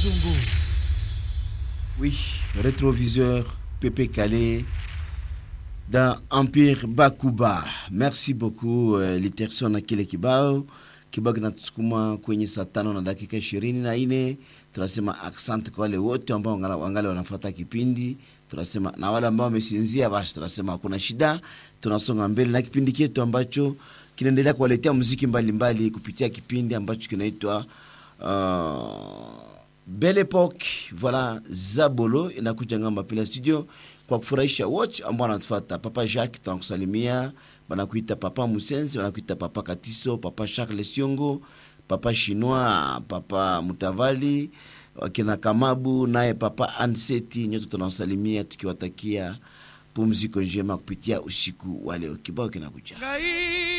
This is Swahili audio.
Zongo. Oui, rétroviseur Pépé Calais dans Empire Bakuba. Merci beaucoup uh, Literson na kile kibao kibao kinatusukuma kwenye saa tano na dakika ishirini na nne. Tunasema asante kwa wale wote ambao wangali wanafuata kipindi, tunasema na wale ambao wamesinzia, basi tunasema hakuna shida, tunasonga mbele na kipindi chetu ambacho kinaendelea kuwaletea muziki mbalimbali mbali, kupitia kipindi ambacho kinaitwa uh, Belle Epoque. Voilà, Zabolo inakuja ngamba pila studio kwa kufurahisha wote ambao wanatufuata. Papa Jacques tunakusalimia, banakuita Papa Musenzi, banakuita Papa Katiso, Papa Charles Siongo, Papa Chinois, Papa Mutavali, wakina Kamabu naye Papa Anseti, nyote tunawasalimia tukiwatakia pumziko njema kupitia usiku wa leo. Kibao kinakuja.